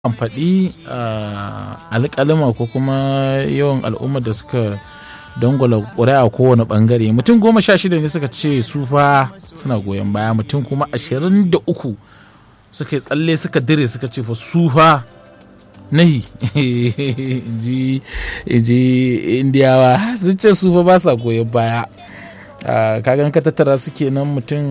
an faɗi alƙalima ko kuma yawan al'ummar da suka dangwala ƙuri'a kowane ɓangare mutum goma sha shida ne suka ce su fa suna goyon baya mutum kuma ashirin da uku suka yi tsalle suka dire suka ce fa su fa nahi ji indiyawa sun ce su fa ba sa goyon baya kagan ka tattara su kenan mutum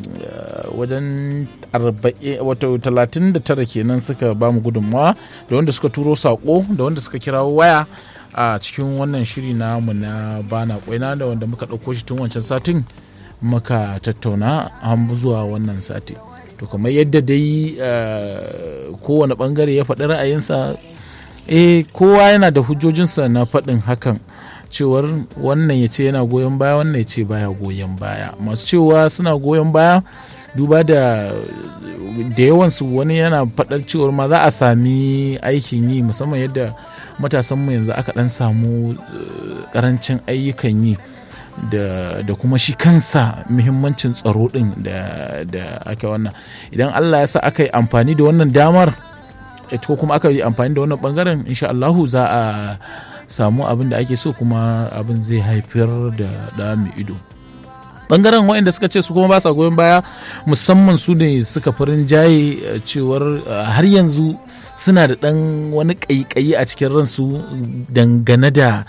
wajen wato talatin da tara kenan suka ba mu gudunmawa da wanda suka turo saƙo da wanda suka kirawo waya a cikin wannan shiri namu na bana kwaina da wanda muka ɗauko shi tun wancan satin muka tattauna an zuwa wannan sati to kamar yadda dai kowane ɓangare ya faɗi ra'ayinsa eh kowa yana da hujjojinsa na faɗin hakan cewar wannan ya ce yana goyon baya wannan ya ce baya goyon baya masu cewa suna goyon baya duba da da yawansu wani yana faɗar cewar ma za a sami aikin yi musamman yadda matasanmu yanzu aka ɗan samu ƙarancin ayyukan yi da kuma shi kansa muhimmancin tsaro ɗin da aka wannan idan allah ya sa aka yi amfani da wannan damar ko kuma aka yi amfani da wannan ɓangaren insha allahu za a samu abin da ake so kuma abin zai haifar da ɗa mai ido bangaren waɗanda suka ce su kuma ba sa goyon baya musamman su ne suka farin jaye cewar har yanzu suna da ɗan wani ƙaiƙayi a cikin ransu dangane da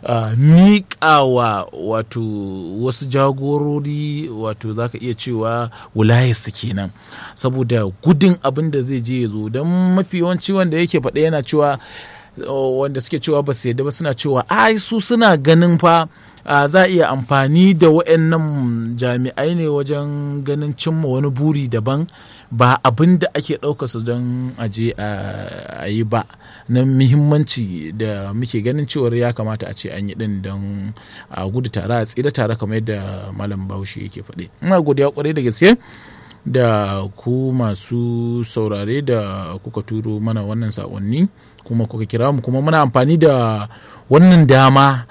miƙawa wato wasu jagorori wato za ka iya cewa wilayarsu kenan saboda gudun abin da zai je ya zo don mafi yawanci wanda yake faɗa yana cewa wanda suke cewa ba su yadda ba suna cewa ai su suna ganin fa za a iya amfani da waɗannan jami'ai ne wajen ganin cimma wani buri daban ba abin da ake ɗauka su don aje a yi ba na muhimmanci da muke ganin cewar ya kamata a ce an yi ɗin don a gudu tare a tsira tare kamar yadda malam bahaushe yake faɗi ina godiya kwarai da gaske da ku masu saurare da kuka turo mana wannan saƙonni kuma kuka kira mu kuma muna amfani da wannan dama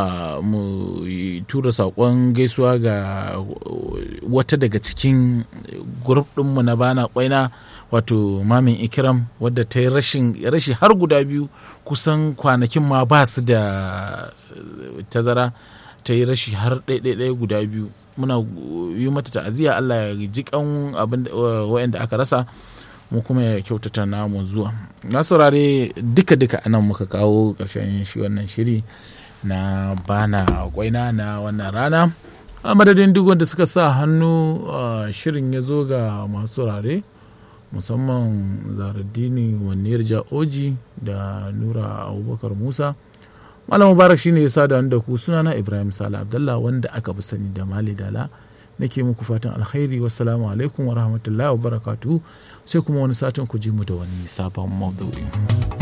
mu tura saƙon gaisuwa ga wata daga cikin grup ɗinmu na bana kwaina wato mamin ikiram wadda ta yi rashi har guda biyu kusan kwanakin ma ba su da tazara ta yi rashi har ɗaiɗaiɗaya guda biyu muna yi mata ta'aziyya Allah ya ji kan abin wa'anda aka rasa mu kuma ya kyautata namu zuwa na saurare duka duka anan muka kawo ƙarshen shi wannan shiri na bana kwaina na wannan rana a madadin duk wanda suka sa hannu shirin ya zo ga masu saurare musamman zaraddini wanniyar ja'oji da nura abubakar musa malam mubarak shine ya sada da ku sunana ibrahim sala abdallah wanda aka fi sani da mali dala nake muku fatan alkhairi wassalamu alaikum wa rahmatullahi wa barakatuhu sai kuma wani satin ku ji mu da wani sabon maudu'i